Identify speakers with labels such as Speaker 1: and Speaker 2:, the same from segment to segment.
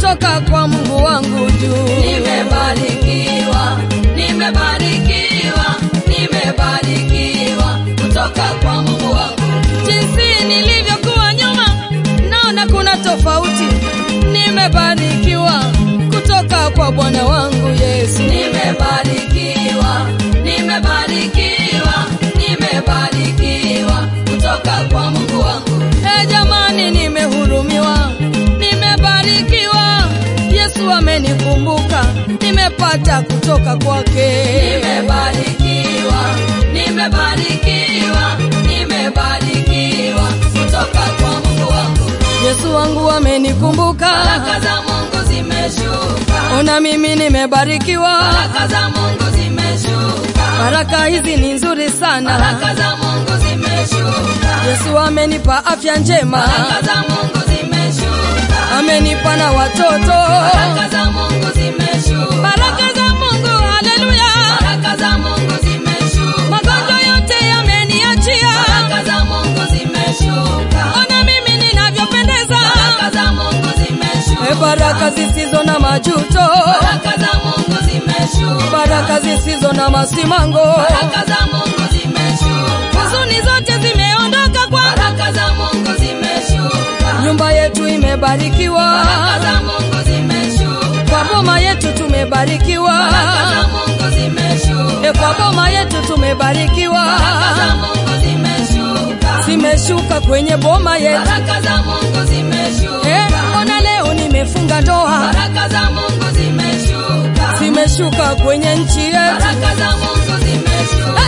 Speaker 1: kutoka kwa Mungu wangu juu.
Speaker 2: Nimebarikiwa, nimebarikiwa, nimebarikiwa kutoka kwa Mungu wangu.
Speaker 1: Jinsi nilivyokuwa nyuma, naona kuna tofauti. Nimebarikiwa kutoka kwa Bwana wangu Yesu.
Speaker 2: Nimebarikiwa, nimebarikiwa, nimebarikiwa kutoka kwa Mungu wangu.
Speaker 1: E jamani, nimehurumiwa, nimebarikiwa. Yesu amenikumbuka, nimepata kutoka kwake.
Speaker 2: Nimebarikiwa, nimebarikiwa, nimebarikiwa kutoka kwa Mungu wangu.
Speaker 1: Yesu wangu amenikumbuka,
Speaker 2: Baraka za Mungu zimeshuka,
Speaker 1: ona mimi nimebarikiwa.
Speaker 2: baraka za Mungu zimeshuka,
Speaker 1: Baraka hizi ni nzuri sana.
Speaker 2: baraka za Mungu zimeshuka,
Speaker 1: Yesu amenipa afya njema,
Speaker 2: baraka za Mungu zimeshuka,
Speaker 1: amenipa na watoto.
Speaker 2: baraka za Mungu zimeshuka,
Speaker 1: Baraka za Mungu, haleluya.
Speaker 2: baraka za Mungu zimeshuka,
Speaker 1: Magonjwa yote yameniachia,
Speaker 2: baraka za Mungu zimeshuka,
Speaker 1: ona mimi ninavyopendeza.
Speaker 2: baraka za Mungu zimeshuka,
Speaker 1: E, baraka zisizo na majuto,
Speaker 2: baraka za Mungu zimeshuka,
Speaker 1: baraka zisizo na masimango.
Speaker 2: baraka za Mungu zimeshuka,
Speaker 1: Huzuni zote zimeondoka kwangu,
Speaker 2: baraka za Mungu zimeshuka,
Speaker 1: nyumba yetu imebarikiwa,
Speaker 2: baraka za Mungu zimeshuka,
Speaker 1: kwa boma yetu tumebarikiwa,
Speaker 2: baraka za Mungu zimeshuka,
Speaker 1: e, kwa boma yetu tumebarikiwa,
Speaker 2: baraka za Mungu zimeshuka,
Speaker 1: zimeshuka kwenye boma yetu.
Speaker 2: baraka za Mungu zimeshuka,
Speaker 1: Eh, ona leo nimefunga ndoa,
Speaker 2: baraka za Mungu zimeshuka,
Speaker 1: zimeshuka kwenye nchi yetu.
Speaker 2: baraka za Mungu zimeshuka.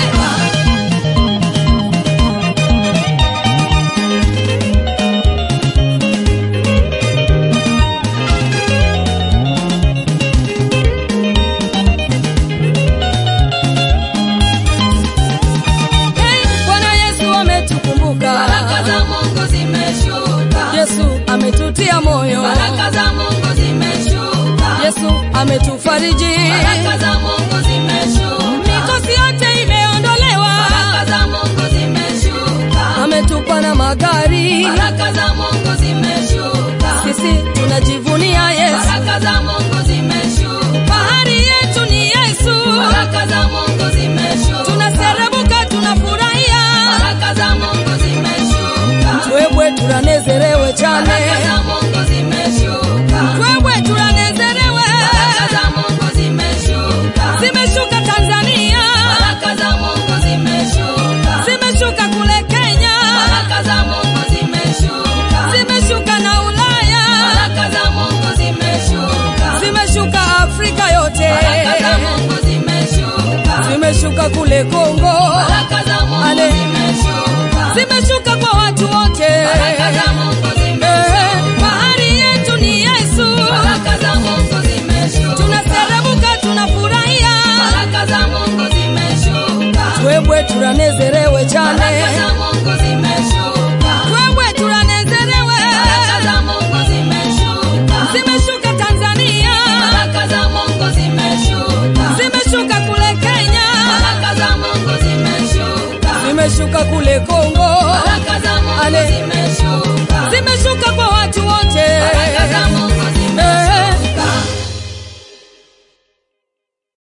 Speaker 1: Hey, Bwana Yesu ametukumbuka,
Speaker 2: Baraka za Mungu zimeshuka,
Speaker 1: Yesu ametutia moyo,
Speaker 2: baraka za Mungu zimeshuka,
Speaker 1: Yesu ametufariji,
Speaker 2: baraka za Mungu zimeshuka,
Speaker 1: mikosi yote imeondolewa,
Speaker 2: baraka za Mungu zimeshuka,
Speaker 1: ametupa na magari,
Speaker 2: baraka za Mungu zimeshuka,
Speaker 1: sisi tunajivunia Yesu,
Speaker 2: baraka za Mungu zimeshuka,
Speaker 1: fahari yetu ni Yesu,
Speaker 2: baraka za Mungu zimeshuka,
Speaker 1: tunaserebuka, tunafurahia,
Speaker 2: baraka za Mungu zimeshuka,
Speaker 1: twebwe turanezerewe cyane,
Speaker 2: baraka za Mungu zimeshuka,
Speaker 1: twebwe turanezerewe,
Speaker 2: baraka za Mungu zimeshuka,
Speaker 1: zimeshuka Tanzania,
Speaker 2: baraka za Mungu zimeshuka,
Speaker 1: zimeshuka kule Kenya,
Speaker 2: baraka za Mungu zimeshuka,
Speaker 1: zimeshuka na Ulaya,
Speaker 2: baraka za Mungu zimeshuka,
Speaker 1: zimeshuka Afrika yote,
Speaker 2: baraka za Mungu zimeshuka,
Speaker 1: zimeshuka kule Kongo,
Speaker 2: baraka za Mungu
Speaker 1: Ale.
Speaker 2: zimeshuka,
Speaker 1: zimeshuka kwa watu wote.
Speaker 2: baraka za Mungu
Speaker 1: Eh,
Speaker 2: zimeshuka,
Speaker 1: Fahari yetu ni Yesu,
Speaker 2: baraka za Mungu zimeshuka,
Speaker 1: tunaserebuka, tunafurahia,
Speaker 2: baraka za Mungu zimeshuka,
Speaker 1: twebwe turanezerewe cyane,
Speaker 2: baraka za Mungu zimeshuka,
Speaker 1: twebwe turanezerewe,
Speaker 2: baraka za Mungu zimeshuka,
Speaker 1: zimeshuka Tanzania,
Speaker 2: baraka za Mungu zimeshuka,
Speaker 1: zimeshuka kule Kenya,
Speaker 2: baraka za Mungu zimeshuka,
Speaker 1: zimeshuka kule Kongo,
Speaker 2: baraka za Mungu
Speaker 1: Ale.
Speaker 2: zimeshuka,